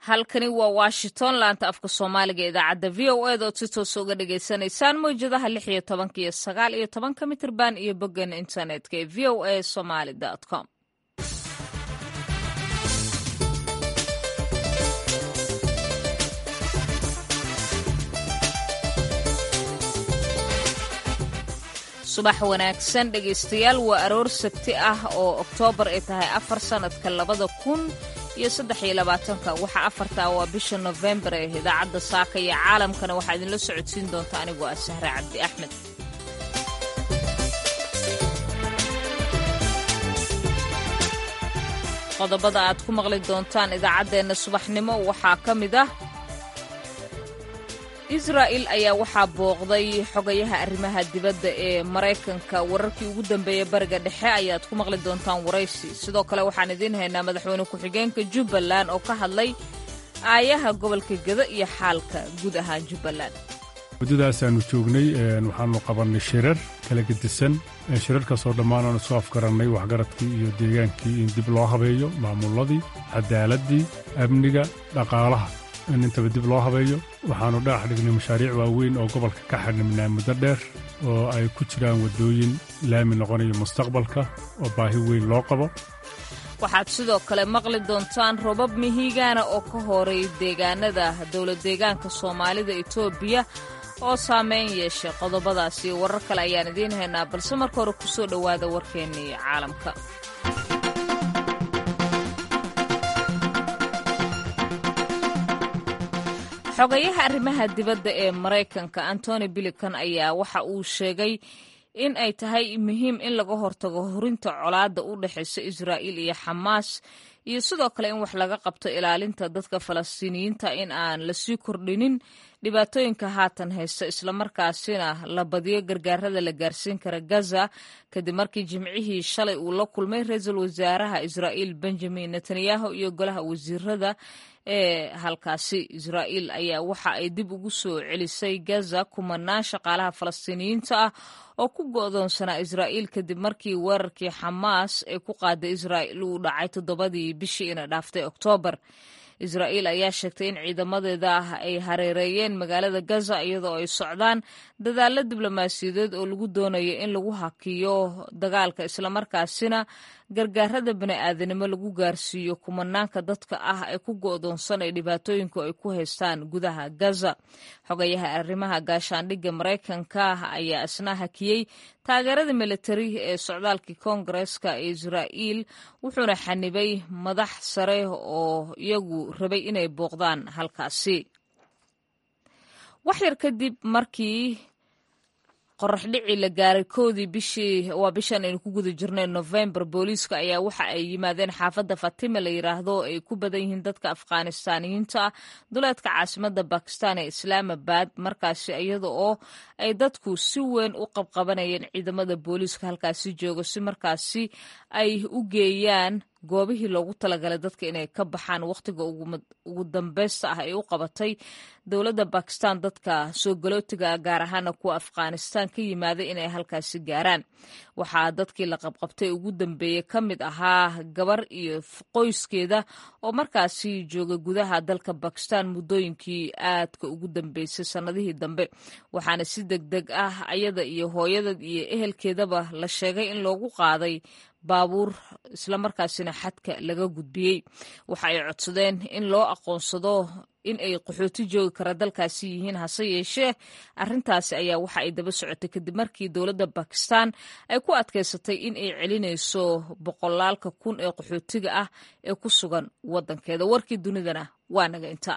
halkani waa washington laanta afka soomaaliga idaacadda v o ed ood si toosa uga dhagaysanaysaan mawjadaha lix iyo tobanka iyo sagaal iyo tobanka mitirban iyo boggan internetka ee v o a somaly com subax wanaagsan dhegaystayaal waa aroor sabti ah oo oktoobar ay tahay afar sannadka labada kun iyo saddex iyo labaatanka waxaa afartaa waa bisha nofembar ee idaacadda saaka iyo caalamkana waxaa idinla socodsiin doonta anigoo ah sahre cabdi axmed qodobada aad ku maqli doontaan idaacaddeenna subaxnimo waxaa ka mid ah israa'il ayaa waxaa booqday xogayaha arrimaha dibadda ee maraykanka wararkii ugu dambeeya bariga dhexe ayaad ku maqli doontaan waraysi sidoo kale waxaan idiin haynaa madaxweyne ku-xigeenka jubbaland oo ka hadlay aayaha gobolka geda iyo xaalka guud ahaan jubbaland muddadaasaannu joognay waxaannu qabannay shirar kala gedisan shirarkaasoo dhammaan aanu soo afgarannay waxgaradkii iyo deegaankii in dib loo habeeyo maamulladii cadaaladii amniga dhaqaalaha in intaba dib loo habeeyo waxaannu dhagax dhignay mashaariic waaweyn oo gobolka ka xidhnimnaa muddo dheer oo ay ku jiraan waddooyin laami noqonayo mustaqbalka oo baahi weyn loo qabo waxaad sidoo kale maqli doontaan robab mihigaana oo ka horay deegaanada dowlad deegaanka soomaalida etoobiya oo saameyn yeeshay qodobadaas iyo warar kale ayaan idiin haynaa balse marka hore ku soo dhowaada warkeennii caalamka xogayaha arrimaha dibadda ee maraykanka antony bilikan ayaa waxa uu sheegay in ay tahay muhiim in laga hortago horinta colaadda u dhexaysa israa'iil iyo xamaas iyo sidoo kale in wax laga qabto ilaalinta dadka falastiiniyiinta in aan lasii kordhinin dhibaatooyinka haatan haysta islamarkaasina la badiyo gargaarada la gaarsiin kara gaza kadib markii jimcihii shalay uu la kulmay ra-iisul wasaaraha israa'iil benjamin netanyahu iyo golaha wasiirada ee halkaasi israa'iil ayaa waxa ay dib ugu soo celisay gaza kumanaan shaqaalaha falastiiniyiinta ah oo ku go'doonsanaa israa'iil kadib markii weerarkii xamaas ee ku qaaday israa'iil uu dhacay toddobadii bishii ina dhaaftay oktoobar israa'iil ayaa sheegtay in ciidamadeeda ah ay hareereeyeen magaalada gaza iyadoo ay socdaan dadaallo diblomaasiyadeed oo lagu doonayo in lagu hakiyo dagaalka islamarkaasina gargaarada bani'aadanimo lagu gaarsiiyo kumanaanka dadka ah ee ku go'doonsan ee dhibaatooyinku ay ku haystaan gudaha gaza xogayaha arrimaha gaashaandhigga maraykanka ayaa isna hakiyey taageerada militari ee socdaalkii koongareska ee israa'iil wuxuuna xanibay madax sare oo iyagu rabay inay booqdaan halkaasi waxyar kadib markii qorax dhici la gaaray koodii bishii waa bishan aynu ku guda jirnay nofembar booliiska ayaa waxa ay yimaadeen xaafadda fatima la yidhaahdo ay ku badan yihiin dadka afghanistaaniyiinta ah duleedka caasimadda bakistan ee islaamabad markaasi iyada oo ay dadku si weyn u qabqabanayeen ciidamada booliiska halkaasi jooga si markaasi ay u geeyaan goobihii loogu talagalay dadka inay ka baxaan wakhtiga ugu dambeysta ah ay u qabatay dowladda bakistan dadka soo galootiga gaar ahaana kuwa afghanistan ka yimaaday inay halkaasi gaaraan waxaa dadkii la qabqabtay ugu dambeeyey ka mid ahaa gabar iyo qoyskeeda oo markaasi jooga gudaha dalka bakistan muddooyinkii aadka ugu dambeysay sannadihii dambe waxaana si deg deg ah ayada iyo hooyadad iyo ehelkeedaba la sheegay in loogu qaaday baabuur islamarkaasina xadka laga gudbiyey waxa ay codsadeen in loo aqoonsado in ay qaxooti joogi kara dalkaasi yihiin hase yeeshee arrintaasi ayaa waxa ay daba socotay kadib markii dowladda bakistan ay ku adkaysatay in ay celinayso boqolaalka kun ee qaxootiga ah ee ku sugan waddankeeda warkii dunidana waa naga inta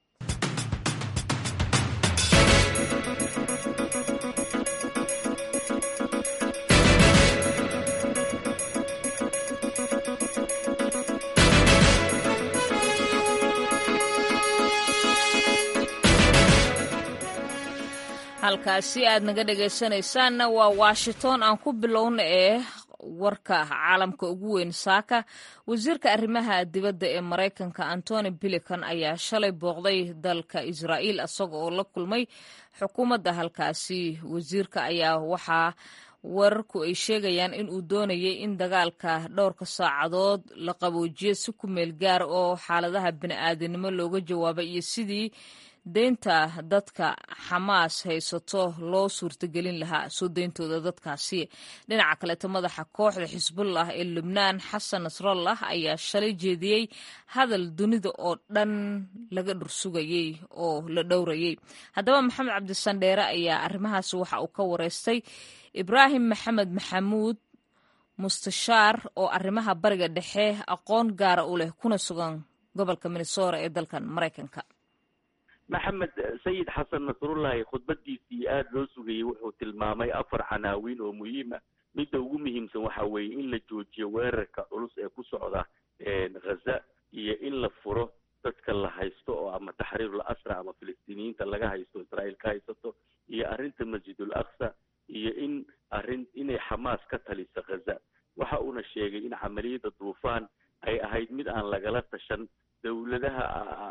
halkaasi aad naga dhegaysanaysaanna waa washington aan ku bilowna ee warka caalamka ugu weyn saaka wasiirka arrimaha dibadda ee maraykanka antony bilican ayaa shalay booqday dalka israa'iil isaga oo la kulmay xukuumadda halkaasi wasiirka ayaa waxaa wararku ay sheegayaan in uu doonayay in dagaalka dhowrka saacadood la qaboojiyo si ku meel gaar oo xaaladaha bini'aadanimo looga jawaabay iyo sidii deynta dadka xamaas haysato loo suurtagelin lahaa soo deyntooda dadkaasi dhinaca kaleeto madaxa kooxda xisbullah ee lubnaan xasan nasrallah ayaa shalay jeediyey hadal dunida oo dhan laga dhursugayey oo la dhowrayey haddaba maxamed cabdisandheere ayaa arrimahaasi waxa uu ka wareystay ibraahim maxamed maxamuud mustashaar oo arrimaha bariga dhexe aqoon gaara u leh kuna sugan gobolka minnesora ee dalkan maraykanka maxamed sayid xasan nasrullahi khudbadiisii aada loo sugayey wuxuu tilmaamay afar canaawiin oo muhiim ah midda ugu muhiimsan waxa weeye in la joojiyo weerarka culus ee ku socda ghaza iyo in la furo dadka la haysto oo ama taxriirul asra ama filistiiniyiinta laga haysto israa'iil ka haysato iyo arrinta masjidul aqsa iyo in arrin inay xamaas ka taliso ghaza waxa uuna sheegay in camaliyadda duufaan ay ahayd mid aan lagala tashan dawladaha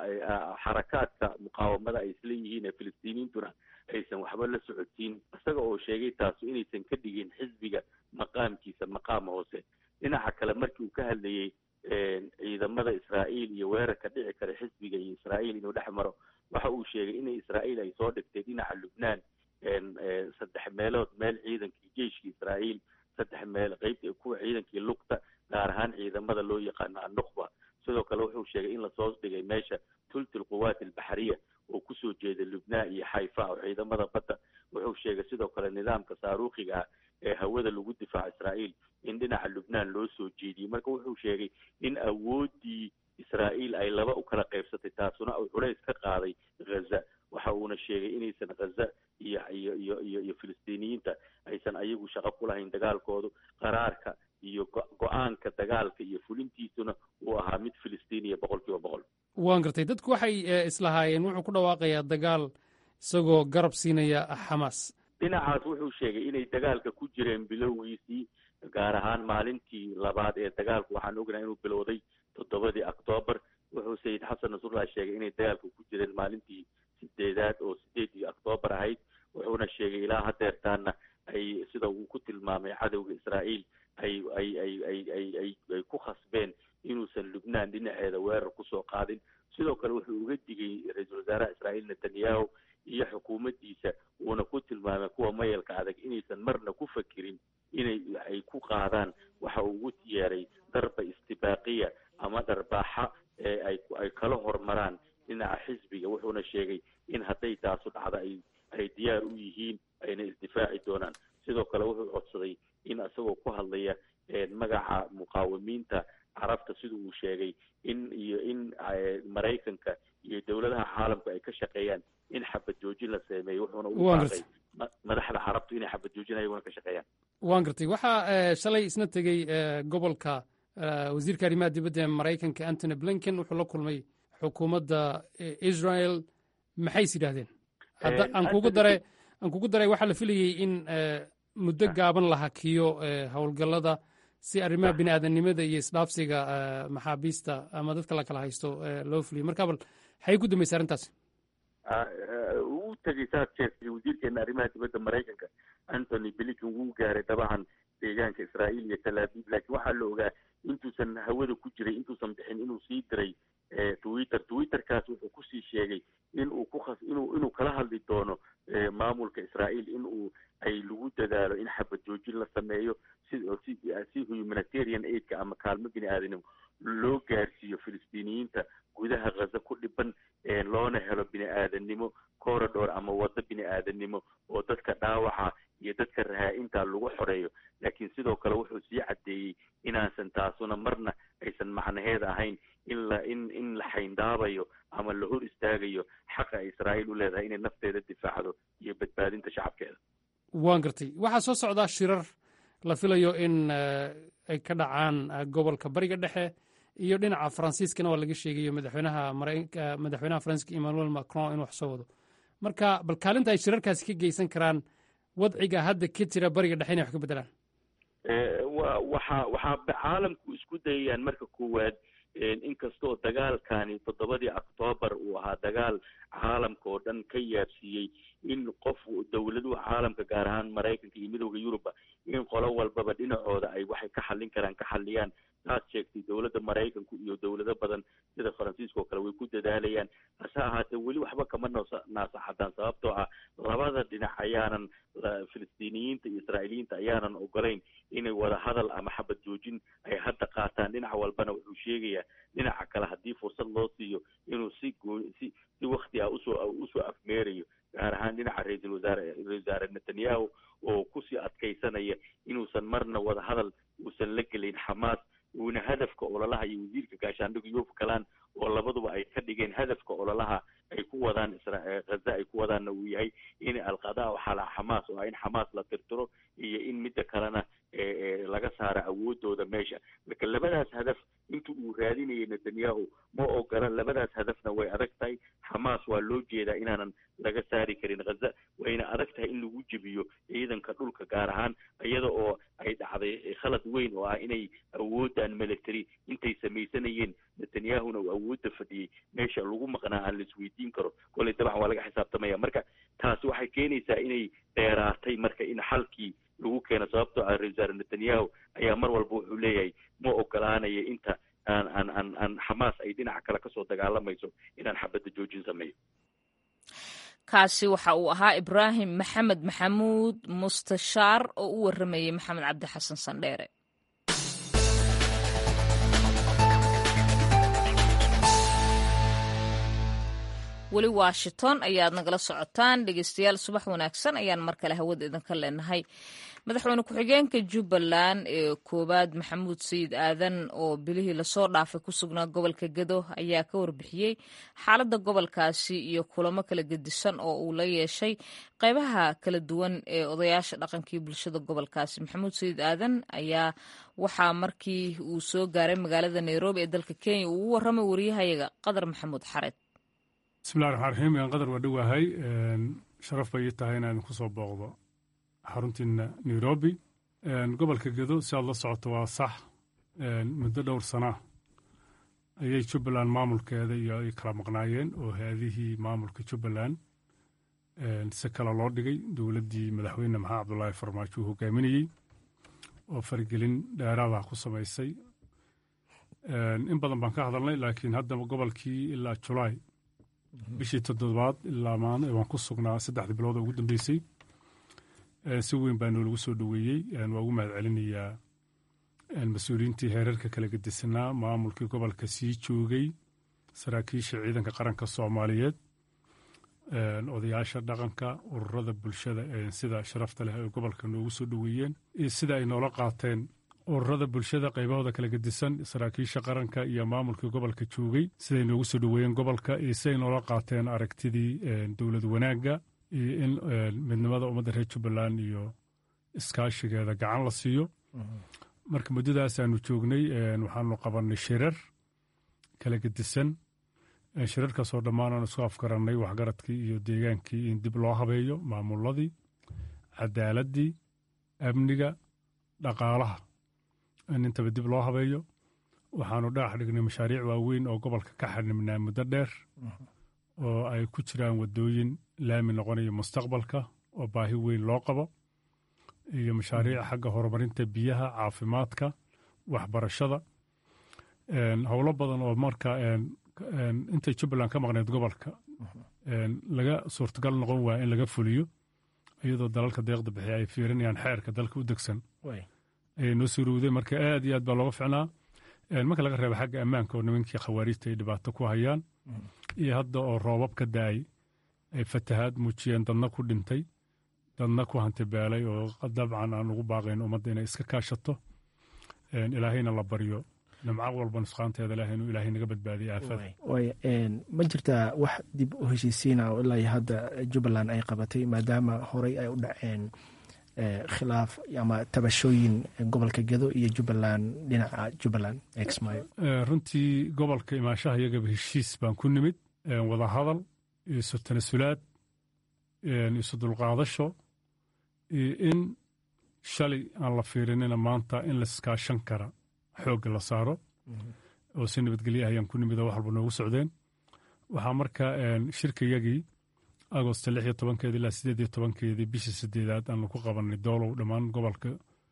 xarakaadka muqaawamada ay isla yihiin ee filistiiniyiintuna aysan waxba la socotiin isaga oo sheegay taasu inaysan ka dhigin xisbiga maqaamkiisa maqaam hoose dhinaca kale markii uu ka hadlayey ciidamada israa'iil iyo weerarka dhici kara xisbiga iyo israa'iil inuu dhex maro waxa uu sheegay in israa'iil ay soo dhigtay dhinaca lubnaan saddex meelood meel ciidankii jeiskii israa'iil saddex meel qeybta kuwa ciidankii lugta gaar ahaan ciidamada loo yaqaano annukhba sidoo kale wuxuu sheegay in lasoo dhigay meesha tulti lquwaat albaxriya oo kusoo jeeda lubnaan iyo xayfa oo ciidamada badda wuxuu sheegay sidoo kale nidaamka saaruukhiga ah ee hawada lagu difaaco israa'iil in dhinaca lubnaan loo soo jeediyey marka wuxuu sheegay in awooddii israa'iil ay laba u kala qaybsatay taasuna uu culays ka qaaday ghaza waxa uuna sheegay inaysan ghaza iyo iyo iyo iyo iyo filistiiniyiinta aysan ayagu shaqo ku lahayn dagaalkoodu qaraarka iyo go-aanka dagaalka iyo fulintiisuna uu ahaa mid filistiiniya boqol kiiba boqol waan gartay dadku waxay islahaayeen wuxuu ku dhawaaqayaa dagaal isagoo garab siinaya xamaas dhinacaas wuxuu sheegay inay dagaalka ku jireen bilowgiisii gaar ahaan maalintii labaad ee dagaalku waxaan ognahay inuu bilowday toddobadii octoobar wuxuu sayid xasan nasrullah sheegay inay dagaalka ku jireen maalintii sideedaad oo sideedii octoobar ahayd wuxuuna sheegay ilaa hadeertaana ay sida uu ku tilmaamay cadowga israa'iil ay ay ay ay ay ay ay ku khasbeen inuusan lubnaan dhinaceeda weerar kusoo qaadin sidoo kale wuxuu uga digay ra-iisul wasaaraha israa'iil netanyahu iyo xukuumaddiisa uuna ku tilmaamay kuwa mayalka adag inaysan marna ku fakirin inay ay ku qaadaan waxa uu ugu yeeray darba istibaaqiya ama dharbaaxa ee ay ay kala hormaraan dhinaca xisbiga wuxuuna sheegay in hadday taasu dhacda ay ay diyaar u yihiin ayna isdifaaci doonaan sidoo kale wuxuu codsaday in isagoo ku hadlaya magaca muqaawimiinta carabta sida uu sheegay in iyo in maraykanka iyo dowladaha caalamku ay ka shaqeeyaan in xabad joojin la sameeyo wuxuuna u baaqay madaxda carabtu inay xabad joojin ayaguna ka shaqeeyaan waan gartay waxaa shalay isna tegey gobolka wasiirka arrimaha dibadda ee maraykanka antony blinken wuxuu la kulmay xukuumadda israel maxay is yidhaahdeen hadda aan kugu dare aan kugu daray waxaa la filayey in muddo gaaban la hakiyo howlgallada si arrimaha bini aadamnimada iyo isdhaafsiga maxaabiista ama dadka la kala haysto loo fuliyo marka bal maxay ku dambaysa arrintaas uu tegay saad sheegtay wasiirkeena arrimaha dibadda maraykanka antony blinken wuu gaaray dabacan deegaanka israa'iil iyo tel aviv laakiin waxaa la ogaa intuusan hawada ku jiray intuusan bixin inuu sii diray twitter twitterkaas wuxuu kusii sheegay in uu ku khas inuu inuu kala hadli doono maamulka israa'iil in uu ay lagu dadaalo in xabad joojin la sameeyo si si si humanitarian aidka ama kaalmo bini aadanimo loo gaarsiiyo filistiiniyiinta gudaha ghaza ku dhiban loona helo bini aadanimo corridor ama waddo bini aadanimo oo dadka dhaawaca iyo dadka rahaa-inta lagu xoreeyo laakiin sidoo kale wuxuu sii caddeeyey inaasan taasuna marna aysan macnaheed ahayn in la in in la xayndaabayo ama la hor istaagayo xaqa israa'iil u leedahay inay nafteeda difaacdo iyo badbaadinta shacabkeeda waan gartay waxaa soo socdaa shirar la filayo in ay ka dhacaan gobolka bariga dhexe iyo dhinaca faransiiskana waa laga sheegayo madaxweynaha maraykanka madaxweynaha faransiiska emmanuel macron in wax soo wado marka bal kaalinta ay shirarkaasi ka geysan karaan wadciga hadda ka jira bariga dhexe inay wax ka beddelaan wa waxa waxaa caalamku isku dayayaan marka koowaad inkastoo dagaalkani toddobadii octoobar uu ahaa dagaal caalamka oo dhan ka yaabsiiyey in qof dowladuhu caalamka gaar ahaan maraykanka iyo midowda yuruba in qolo walbaba dhinacooda ay waxay ka xallin karaan ka xalliyaan saad sheegtay dowladda maraykanku iyo dowlado badan sida faransiiska oo kale way ku dadaalayaan hase ahaatee weli waxba kama noosa naasaxadaan sababtoo ah labada dhinac ayaanan filistiiniyiinta iyo israa'iiliyiinta ayaanan ogolayn inay wada hadal ama xabad joojin ay hadda qaataan dhinac walbana wuxuu sheegayaa dhinaca kale haddii fursad loo siiyo inuu si goo si si wakti ah usoo usoo afmeerayo gaar ahaan dhinaca ra-iisul wasaare ra-isul wasaare netanyahu oo kusii adkaysanaya inuusan marna wada hadal uusan la gelayn xamaas uuna hadafka ololaha iyo wasiirka gaashaandhiga yof galaan oo labaduba ay ka dhigeen hadafka ololaha ay ku wadaan isra haza ay ku wadaanna uu yahay in alqadaa xalaa xamaas oo ah in xamaas la tirtiro iyo in midda kalena laga saaro awoodooda meesha marka labadaas hadaf inta uu raadinayay netanyahu ma ogola labadaas hadafna way adag tahay xamaas waa loo jeedaa inaanan laga saari karin haza wayna adag tahay in lagu jebiyo ciidanka dhulka gaar ahaan iyada oo ay dhacday khalad weyn oo ah inay awoodaan military intay samaysanayeen netanyahuna uu awoodda fadhiyey meesha lagu maqnaa aan la isweydiin karo koley dabcan waa laga xisaabtamaya marka taasi waxay keenaysaa inay dheeraatay marka in xalkii lagu keeno sababtoo ah ra-isul wasaare netanyahu ayaa mar walba wuxuu leeyahay ma ogolaanaya inta aan aan aan aan xamaas ay dhinaca kale kasoo dagaalamayso inaan xabadda joojin sameeyo kaasi waxa uu ahaa ibraahim maxamed maxamuud mustashaar oo u waramayey maxamed cabdi xasan sandheere weli washington ayaad nagala socotaan dhegeystayaal subax wanaagsan ayaan mar kale hawada idinka leenahay madaxweyne ku-xigeenka jubbaland ee koowaad maxamuud sayid aadan oo bilihii lasoo dhaafay ku sugnaa gobolka gedo ayaa ka warbixiyey xaaladda gobolkaasi iyo kulamo kala gedisan oo uu la yeeshay qeybaha kala duwan ee odayaasha dhaqankii bulshada gobolkaasi maxamuud sayid aadan ayaa waxaa markii uu soo gaaray magaalada nairobi ee dalka kenya uu ugu warramay wariyahayaga qadar maxamuud xared bismillahi raxmaan raxiim aan qadar waa dhowahay sharaf bay ii tahay inaan idinku soo booqdo xaruntiina nairobi gobolka gedo si aad la socoto waa sax muddo dhowr sana ayay jubbaland maamulkeeda iyo ay kala maqnaayeen oo hay-adihii maamulka jubbaland si kale loo dhigay dowladdii madaxweyne maxamed cabdulaahi farmaajo uu hogaaminayey oo faragelin dheeraada ku samaysay in badan baan ka hadalnay laakiin haddaba gobolkii ilaa julaay bishii toddobaad ilaa maan waan ku sugnaa saddexdii bilood oo ugu dambeysay si weyn baa noolagu soo dhoweeyey waa ugu mahad celinayaa mas-uuliyiintii heerarka kala gedisanaa maamulkii gobolka sii joogay saraakiisha ciidanka qaranka soomaaliyeed odayaasha dhaqanka ururada bulshada sida sharafta leh ay gobolka noogu soo dhoweeyeen iyo sida ay noola qaateen ururada bulshada qaybahooda kala gedisan saraakiisha qaranka iyo maamulkii gobolka joogay siday noogu soo dhoweeyeen gobolka iyo siday noola qaateen aragtidii dowlad wanaagga iyo in midnimada ummadda reer jubbaland iyo iskaashigeeda gacan la siiyo marka muddadaasaanu joognay waxaanu qabannay shirar kala gedisan shirarkaasoo dhammaanaan isku afgarannay waxgaradkii iyo deegaankii in dib loo habeeyo maamuladii cadaaladii amniga dhaqaalaha in intaba dib loo habeeyo waxaanu dhagax dhignay mashaariic waaweyn oo gobolka ka xanibnaa muddo dheer oo ay ku jiraan waddooyin laami noqonaya mustaqbalka oo baahi weyn loo qabo iyo mashaariic xagga horumarinta biyaha caafimaadka waxbarashada howlo badan oo marka intay jubbaland ka maqneyd gobolka laga suurtagal noqon waaya in laga fuliyo iyadoo dalalka deeqda bixiya ay fiirinayaan xeerka dalka u degsan ayay noo suurowday marka aad iyo aad baa looga ficnaa marka laga reeba xagga ammaanka oo nimankii khawaariijta ay dhibaato ku hayaan iyo hadda oo roobab ka da-ay ay fatahaad muujiyeen dadna ku dhintay dadna ku hantibeelay oo dabcan aan ugu baaqayn ummadda inay iska kaashato ilaahayna la baryo nimco walba nusqaanteeda ilahay inuu ilaahay naga badbaadiyo aafada ma jirtaa wax dib u heshiisiina oo ilaa iyo hadda jubbaland ay qabatay maadaama horey ay u dhaceen khilaaf ama tabashooyin gobolka gedo iyo jubbaland dhinaca jubbaland exmayo runtii gobolka imaashaha iyagaba heshiis baan ku nimid wada hadal iyo isu tanasulaad isu dulqaadasho iyo in shalay aan la fiirinina maanta in laiskaashan kara xoogga la saaro oo si nabadgelye ah ayaan ku nimid oo wax walba noogu socdeen waxaa marka shirkayagii agosto lix iyo tobankeedi ilaa sideed iyo tobankeedii bishii sideedaad aanu ku qabannay doolow dhammaan gobolka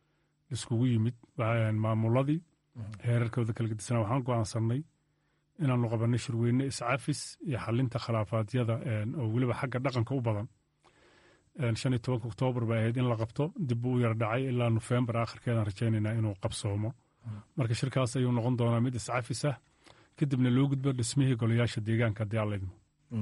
laiskugu yimid maamuladii heerarkooda kala gedisanaa waxaan go'aansannay inaannu qabanay shirweyne iscafis iyo xalinta khilaafaadyada oo weliba xagga dhaqanka u badan shan iyo tobanka oktoobar bay ahayd in la qabto dib buu u yar dhacay ilaa nofembar akhirkeedaan rajaynaynaa inuu qabsoomo marka shirkaas ayuu noqon doonaa mid iscafis ah kadibna loo gudbo dhismihii golayaasha deegaanka haddii alla idmo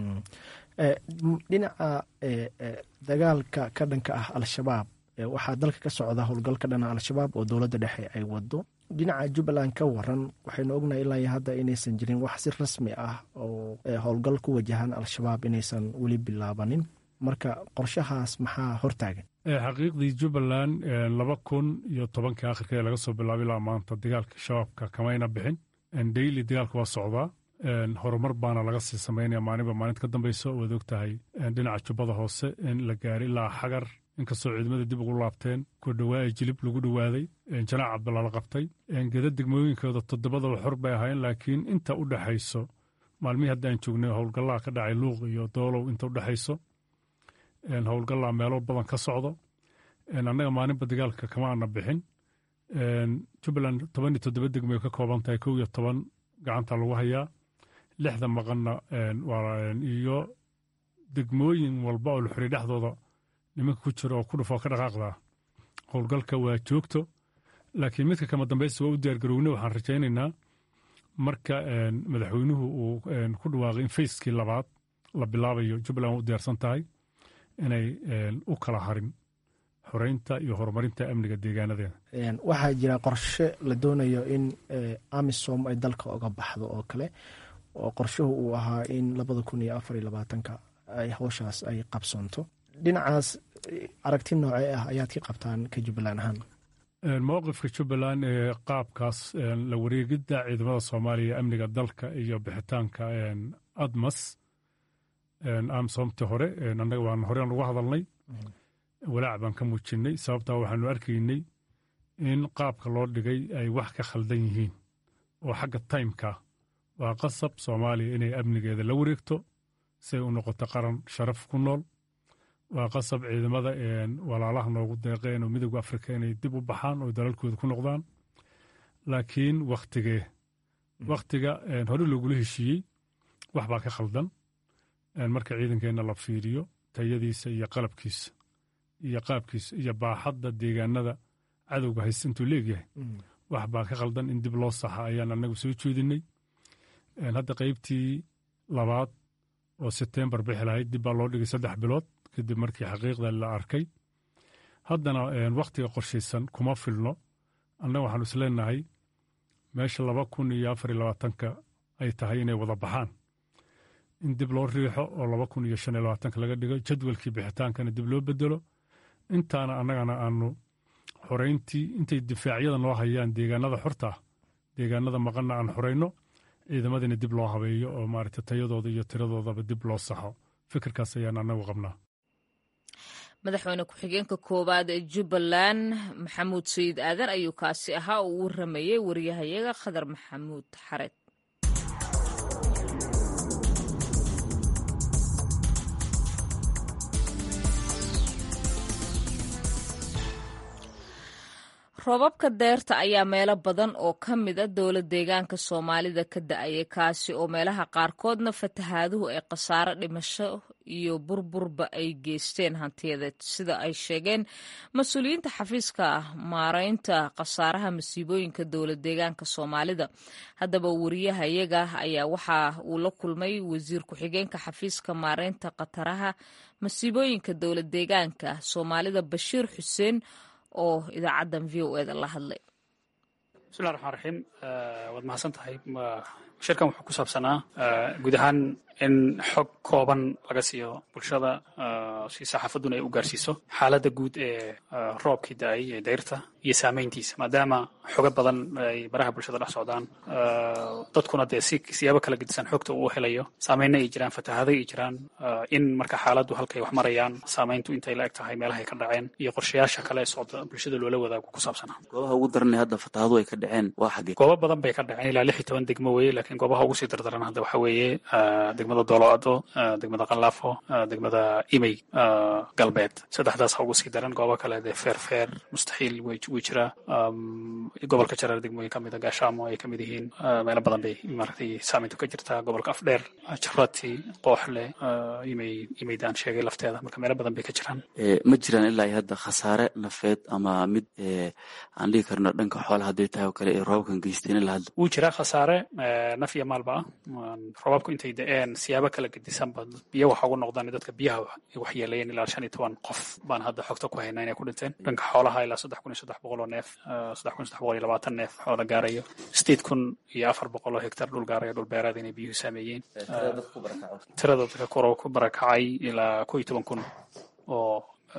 dhinaca dagaalka ka dhanka ah al-shabaab waxaa dalka ka socda howlgal ka dhana al-shabaab oo dowladda dhexe ay wado dhinaca jubbaland ka waran waxaynu ognahay ilaa iyo hadda inaysan jirin wax si rasmi ah oo howlgal ku wajahan al-shabaab inaysan weli bilaabanin marka qorshahaas maxaa hortaagan xaqiiqdii jubbaland laba kun iyo tobankii akhirkeeda laga soo bilaabay ilaa maanta dagaalka shabaabka kamayna bixin daily dagaalka waa socdaa horumar baana laga sii samaynaya maalinba maalinta ka dambeyso waad og tahay dhinaca jubbada hoose in la gaaray ilaa xagar inkastoo ciidamada dib ugu laabteen ku dhawaa jilib lagu dhowaaday janaac cabdalla la qabtay geda degmooyinkooda toddobadaba xor bay ahaayeen laakiin inta u dhexayso maalmihii haddaan joognay howlgallaha ka dhacay luuq iyo doolow inta u dhexayso howlgallaa meelo badan ka socdo annaga maalinba dagaalka kama ana bixin jubbaland toban iyo toddoba degmoy ka kooban tahay kow iyo toban gacanta lagu hayaa lixda maqanna iyo degmooyin walba oo la xuriy dhexdooda nimanka ku jira oo ku dhufoo ka dhaqaaqdaa howlgalka waa joogto laakiin midka kama dambaysta waa u diyaargarowne waxaan rajaynaynaa marka madaxweynuhu uu ku dhawaaqay in fayskii labaad la bilaabayo jubbaland waa u diyaarsan tahay inay u kala harin xoreynta iyo horumarinta amniga deegaanadeeda waxaa jira qorshe la doonayo in amisom ay dalka oga baxdo oo kale oo qorshuhu uu ahaa in labada kun iyo afar iyo labaatanka ay howshaas ay qabsoonto dhinacaas aragti noocee ah ayaad ka qabtaan ka jubbaland ahaan mowqifka jubbaland ee qaabkaas la wareegidda ciidamada soomaaliya amniga dalka iyo bixitaanka admas amsomti hore annaga waan horean uga hadalnay walaac baan ka muujinnay sababtaa waxaanu arkaynay in qaabka loo dhigay ay wax ka khaldan yihiin oo xagga taymka waa qasab soomaaliya inay amnigeeda la wareegto si ay u noqoto qaran sharaf ku nool waa qasab ciidamada walaalaha noogu deeqeen oo midooda afrika inay dib u baxaan oo dalalkooda ku noqdaan laakiin wakhtigee wakhtiga hore loogula heshiiyey wax baa ka khaldan marka ciidankeenna la fiiriyo tayadiisa iyo qalabkiisa iyo qaabkiisa iyo baaxadda deegaanada cadowga haysta intuu leegyahay wax baa ka khaldan in dib loo saxa ayaan annagu soo jeedinay hadda qaybtii labaad oo sebtembar bixi lahayd dib baa loo dhigay saddex bilood kadib markii xaqiiqda la arkay haddana wakhtiga qorshaysan kuma filno annaga waxaanu isleenahay meesha laba kun iyo afar iyo labaatanka ay tahay inay wada baxaan in dib loo riixo oo laba kun iyo shan iyo labaatanka laga dhigo jadwalkii bixitaankana dib loo bedelo intaana annagana aanu xorayntii intay difaacyada noo hayaan deegaanada xorta ah deegaanada maqanna aan xorayno ciidamadina dib loo habeeyo oo maaragta tayadooda iyo tiradoodaba dib loo saxo fikirkaas ayaan annagu qabnaa madaxweyne ku-xigeenka koowaad ee jubbaland maxamuud sayid aadan ayuu kaasi ahaa oo u waramayey wariyahayaga khadar maxamuud xared roobabka deerta ayaa meelo badan oo ka mid a dowla deegaanka soomaalida ka da-ayay kaasi oo meelaha qaarkoodna fatahaaduhu ay khasaaro dhimasho iyo burburba ay geysteen hantiyadeed sida ay sheegeen mas-uuliyiinta xafiiska maareynta khasaaraha masiibooyinka dowla deegaanka soomaalida haddaba wariyahayaga ayaa waxa uu la kulmay wasiir ku-xigeenka xafiiska maareynta khataraha masiibooyinka dowla deegaanka soomaalida bashiir xuseen oo idaacaddan v o eda la hadlay bismillahi raxmaan raxiim waad mahadsan tahay shirkan wuxuu ku saabsanaa guud ahaan in xog kooban laga siiyo bulshada si saxaafadduna ay u gaarsiiso xaaladda guud ee roobkii da-ay ee dayrta iyo saamayntiisa maadaama xogo badan ay baraha bulshada dhex socdaan dadkuna dee si siyaabo kala gedisan xogta uu helayo saameyna ay jiraan fatahaado ay jiraan in marka xaaladdu halkay wax marayaan saamayntu intay la eg tahay meelahay ka dhaceen iyo qorshayaasha kale ee socda bulshada loola wadaago ku saabsanaa goobaha ugu daranay hadda fatahaadu ay ka dhaceen waa xaggee goobo badan bay ka dhaceen ilaa lix iyo toban degmo weeye laakiin goobaha ugu sii dardaran hadda waxa weeye degmada dooloado degmada qalaafo degmada imey galbeed saddexdaas ha ugu sii daran goobo kale dee feer feer mustaxiil way wuu jiraa gobolka jareer degmooyin ka mida gaashaamo ay ka mid yihiin meelo badan bay maaragtay saameyntu ka jirtaa gobolka afdheer jarati qooxle imay imaydaan sheegay lafteeda marka meelo badan bay ka jiraan ma jiraan ilaa iyo hadda khasaare nafeed ama mid aan dhigi karno dhanka xoolaha hadday tahay oo kale ee roobabkan geysteen ilaa hadda wuu jiraa khasaare naf iyo maalba ah roobabku intay da-een siyaabo kala gedisanba biyo waxa ugu noqdaan dadka biyaha waxyeeleeyeen ilaa shan iyo toban qof baan hadda xogta ku haynaa inay ku dhinteen dhanka xoolaha ilaa saddex kun iyo saddex boqol oo neef saddex kun iyo saddex boqol iyo labaatan neef xoola gaarayo sideed kun iyo afar boqol oo hektar dhul gaarayo dhul beereed inay biyuhu saameeyeen tirada dadka koro ku barakacay ilaa ko iyo toban kun oo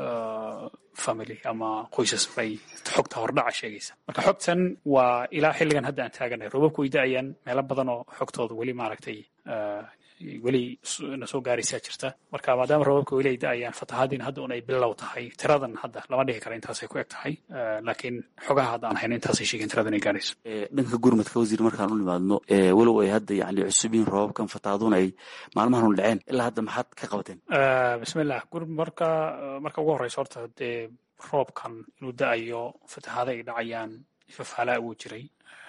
family ama qoysas bay xogta hordhaca sheegaysa marka xogtan waa ilaa xilligan hadda aan taaganahay roobabku way da-ayaan meelo badan oo xogtooda weli maaragtay weli na soo gaaraysaa jirta marka maadaama roobabka weli ay da-ayaan fatahaadiina hadda un ay bilow tahay tiradan hadda lama dhihi kara intaasay ku eg tahay laakiin xogaha hadda aan hayno intaasay sheegeen tiradan ay gaarayso dhanka gurmadka wasiir markaan u nimaadno walow ay hadda yani cusub yihiin roobabkan fatahaaduna ay maalmahan u dhaceen ilaa hadda maxaad ka qabateen bismillah marka marka ugu horeysa horta dee roobkan inuu da-ayo fatahaada ay dhacayaan fafaalaa wuu jiray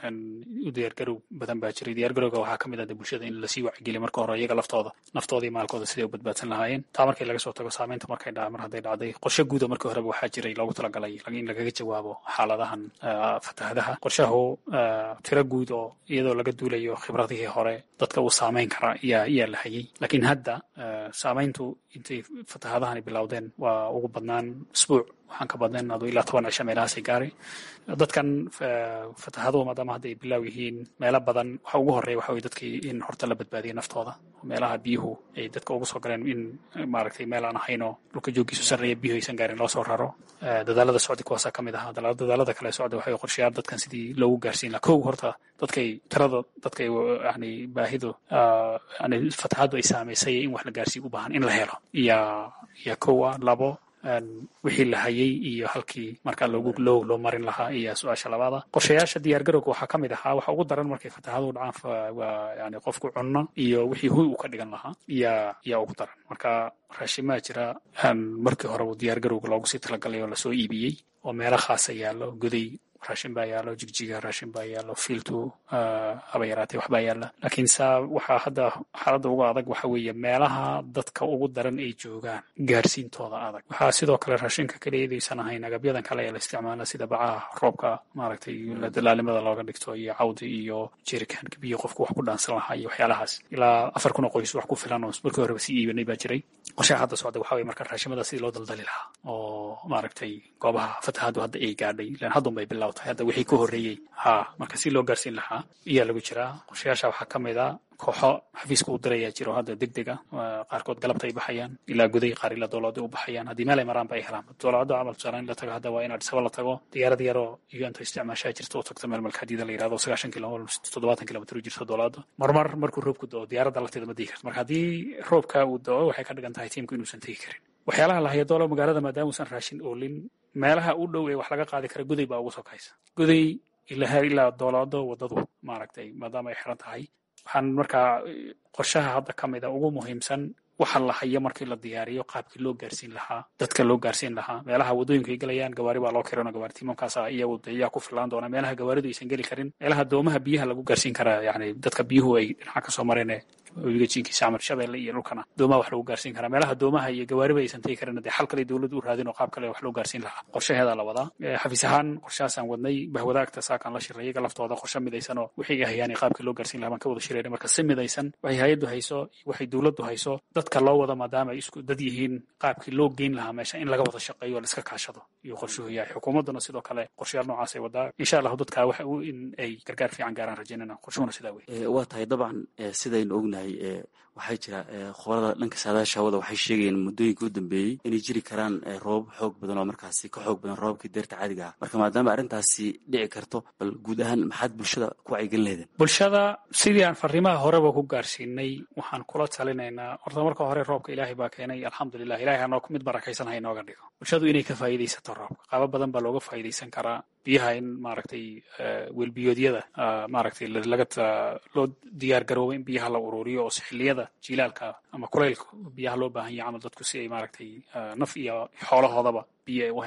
u diyaargarow badan baa jiray diyaargarowga waxaa ka mid ah de bulshada in lasii wacigeliya marka hore iyaga laftooda naftooda iyo maalkooda siday u badbaadsan lahaayeen taa markii laga soo tago saameynta markay dha mar hadday dhacday qorshe guuda markii horeba waxaa jiray loogu talagalay in lagaga jawaabo xaaladahan fatahadaha qorshahu tiro guud oo iyadoo laga duulayo khibradihii hore dadka uu saameyn kara ayaa ayaa la hayay laakiin hadda saameyntu intay fatahadahani bilowdeen waa ugu badnaan isbuuc waxaan ka badnayn adu ilaa toban cisho meelahaasay gaaray dadkan fatahaduhu maadaama hadda ay bilaaw yihiin meelo badan waxa ugu horreeya waxa weye dadkii in horta la badbaadiya naftooda meelaha biyuhu ay dadka ugu soo galeen in maaragtay meel aan ahaynoo dhulka jooggiisu sarreeya biyuhu aysan gaarin loo soo raro dadaalada socda kuwaasaa ka mid ahaa dadaalada kale socda waxay qorshayaal dadkan sidii loogu gaarsiin lahaa kow horta dadkay tirada dadkay yani baahidu yani fatahaadu ay saamaysay in wax la gaarsiiyo u baahan in la helo iyaa iyaa kow ah labo wixii la hayay iyo halkii markaa loogu loo loo marin lahaa iyo su-aasha labaada qorshayaasha diyaargarowga waxaa ka mid ahaa waxa ugu daran markay fatahaadu dhacaan waa yani qofku cunno iyo wixii huy uu ka dhigan lahaa iyaa iyaa ugu daran marka raashimaa jira markii hore diyaargarowga loogu sii talagalay oo lasoo iibiyey oo meelo khaasa yaallo goday raashin baa yaallo jigjiga raashin baa yaallo fiiltu haba yaraatee waxbaa yaalla laakiin saa waxaa hadda xaaladda uga adag waxa weeye meelaha dadka ugu daran ay joogaan gaarsiintooda adag waxaa sidoo kale raashinka keliyaedaysan ahayn agabyadan kale ee la isticmaala sida bacaha roobka maaragtay dalaalimada looga dhigto iyo cawdi iyo jerikaanka biyo qofku wax ku dhaansan lahaa iyo waxyaalahaas ilaa afar kun oo qoys wax ku filan oo markii horeba sii iibanay baa jiray qorshaha hadda socda waxa weye marka raashimada sidii loo daldali lahaa oo maaragtay goobaha fatahadu hadda ay gaadhay ilan haddun bay bilaw tahay hadda wixii ka horreeyey ha marka si loo gaarsiin lahaa iyaa lagu jiraa qorshayaasha waxaa ka mid a kooxo xafiiska u dirayaa jiro hadda deg deg a qaarkood galabta ay baxayaan ilaa guday qaar ilaa dowlada u baxayaan haddii meel ay maraanba ay helaan dowlada camal tusaale in la tago hadda waa in adisaba la tago diyaarad yaroo uganta isticmaashaa jirta oo tagta meel malkaadiida la yirahdo sagaashan kilo toddobaatan kilomitr u jirto dowladda marmar markuu roobku do diyaaradda lafteeda ma digi karto marka haddii roobka uu do waxay ka dhigan tahay tiimku inuusan tegi karin waxyaalaha la haya doola magaalada maadaama uusan raashin oolin meelaha u dhow ee wax laga qaadi kara guday baa ugu sokaysa guday ilaa ilaa doolaado wadadu maaragtay maadaama ay xiran tahay waxaan markaa qorshaha hadda ka mida ugu muhiimsan waxa la hayo markii la diyaariyo qaabkii loo gaarsiin lahaa dadka loo gaarsiin lahaa meelaha wadooyinka ay gelayaan gawaari baa loo kirano gawaari tiimamkaasa iyagu iyaa ku filaan doona meelaha gawaaridu aysan geli karin meelaha doomaha biyaha lagu gaarsiin karaa yani dadka biyuhu ay dhinaca kasoo mareen webiga jiinkiisa camal shabeelle iyo dhulkana doomaha wax lagu gaarsiin karaa meelaha doomaha iyo gawaariba aysan tegi karin dee xal kale dowladdu u raadin oo qaab kale wax loo gaarsiin lahaa qorshaheedaa la wadaa xafiis ahaan qorshahaasaan wadnay bahwadaagta saakaan la shiray iyaga laftooda qorshe midaysan oo wixii ay hayaan qaabkii loo gaarsiin lahaa baan ka wada shirayna marka si midaysan waxay hay-addu hayso waxay dowladdu hayso dadka loo wada maadaama ay isku dad yihiin qaabkii loo geyn lahaa meesha in laga wada shaqeeyo oo laiska kaashado iyo qorshuhu yahay xukuumadduna sidoo kale qorshayaal noocaasay wadaa insha allahu dadka waxa in ay gargaar fiican gaaraan rajaynana qorshuhuna sidaa wey waa tahay dabcan sidaynu ognahay waxaa jira khubarada dhanka saadaasha hawada waxay sheegayeen muddooyinka u dambeeyey inay jiri karaan roobab xoog badan oo markaasi ka xoog badan roobabkii deerta caadiga ah marka maadaama arrintaasi dhici karto bal guud ahaan maxaad bulshada ku wacyigelin lehdeen bulshada sidii aan fariimaha horeba ku gaarsiinay waxaan kula talinaynaa horta marka hore roobka ilaahay baa keenay alxamdulilah ilahay hanoo mid barakaysan ha inooga dhigo bulshadu inay ka faa'iidaysato roobka qaabo badan baa looga faa'iidaysan karaa biyaha in maaragtay welbiyoodyada maaragtay laga loo diyaar garoobo in biyaha la ururiyo oo xilliyada jilaalka ama kulaylka biyaha loo baahan yahay camal dadku si ay maaragtay naf iyo xoolahoodaba biyo ay u helaan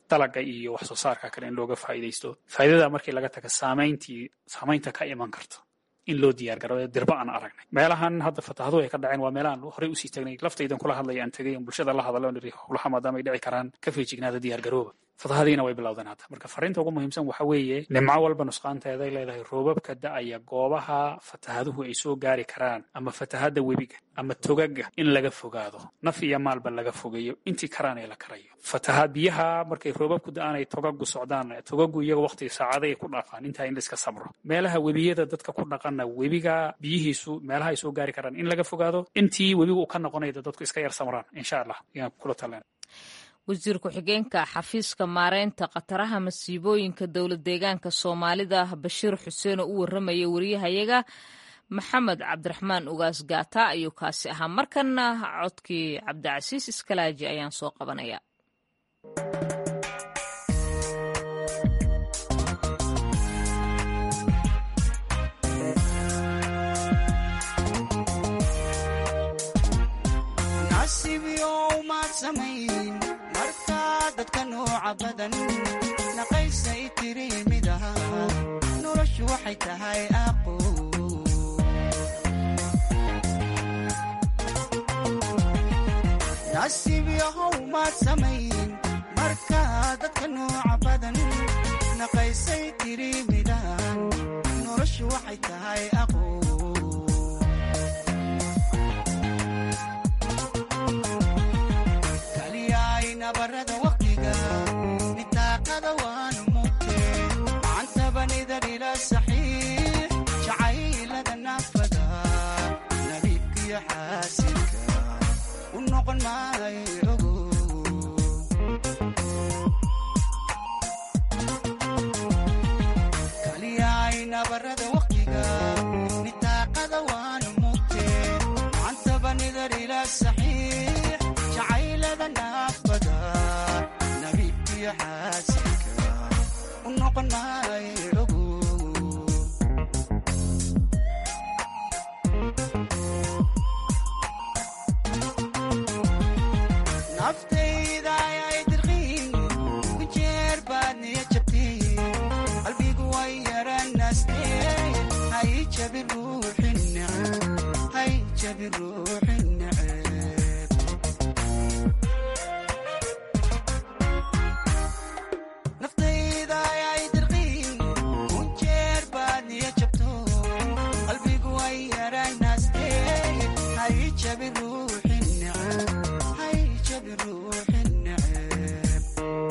dalaga iyo wax soo saarka kale in looga faa'iidaysto faa'iidada markii laga taga saamayntii saamaynta ka iman karto in loo diyaar garo dirba aan aragnay meelahan hadda fatahaduhu ay ka dhaceen waa meelahan horey usii tagnay laftaydan kula hadlaya aan tegay bulshada la hadalo niri howlaha maadaama ay dhici karaan ka feejignaada diyaar garooba fatahadiina way bilowdeen hadda marka fariinta ugu muhiimsan waxa weeye nimco walba nusqaanteeda ay leedahay roobabka da'aya goobaha fatahaduhu ay soo gaari karaan ama fatahada webiga ama togaga in laga fogaado naf iyo maalba laga fogeeyo intii karaan ee la karayo fatahaad biyaha markay roobabku da'aan ay togagu socdaan togagu iyaga waqtiga saacada ay ku dhaafaan intaa in la iska sabro meelaha webiyada dadka ku dhaqana webiga biyihiisu meelaha ay soo gaari karaan in laga fogaado intii webigu ka noqonayda dadku iska yar samraan insha allah ayaan kula taleen wasiir ku-xigeenka xafiiska maareynta khataraha masiibooyinka dowlad deegaanka soomaalida bashiir xuseen oo u warramaya wariyahayaga maxamed cabdiraxmaan ugaas gaata ayuu kaasi ahaa markanna codkii cabdicasiis iskalaaji ayaan soo qabanaya dadka nooca badan naqaysay tiri midaha noloshu waxay tahay aqo nasiib yahow maad samayn marka dadka nooca badan naqaysay tiri midahan noloshu waxay tahay aqo barada waqtiga nitaaqada waanu mugte macantabanidar ila saxiix jacaylada naafada nabiibkiyo xaasilka u noqon maayo ogo kaliyayna barada waqtiga nitaaqada waanu mugte macantabanidar ila saxiix jacaylada naafada nabiibkiyo xaasilka u noqon maayo ogo naftayda ayay dirqiin ku jeer baad niya jabteen qalbigu way yaranaasteen hay jabi ruuxin neceb hay jabi ruuxin neceb naftayda ayay dirqiin ku jeer baad niya jabto qalbigu way yaranaasteen hay jabi ruuxin neceb hay jabi ruuxin neceb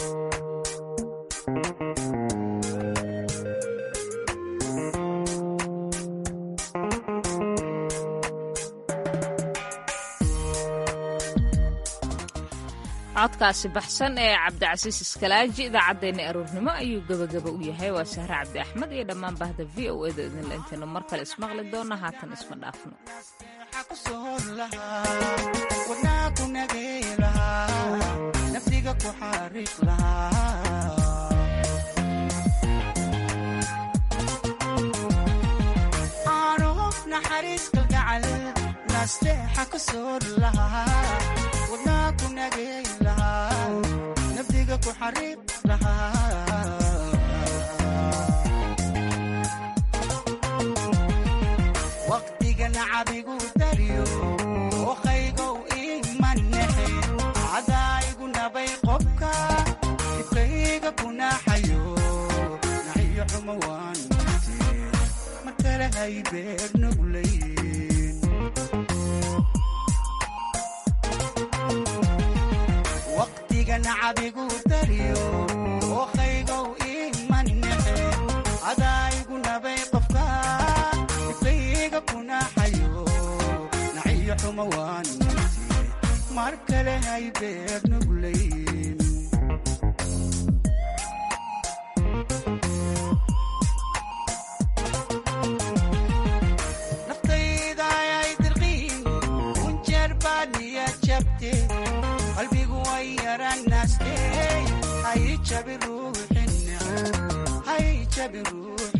codkaasi baxsan ee cabdicasiis iskalaaji idaacaddeenna aroornimo ayuu gebagaba u yahay waa sahre cabdi axmed iyo dhammaan bahda v o eda idinla intaynu mar kale ismaqli doona haatan isma dhaafno wadnaa ku nagay lahaa naftiga ku xariiq lahaa aano naxariis kalgacal naasteexa ku soor lahaa wadnaa ku nagay lahaa naftiga ku xariiq lahaa waqtiga nacabigu dariyo oqaygow imanexe cadaayigu nabay qobka dibkayga ku naxayo naxiyo xumo waan mute mar kale hay beer nuglayn waqtiga nacabigu dariyo oqaygow imanexe cadaayigu nabay qobka dibkayga ku naxayo naxiyo xumo waan mute mar kale hay beer nuglayn naftayda ayay dirqiin kunjeer baad niya jabte qalbigu way yaranaastee hay jabi ruuxin neceb hay jabi ruux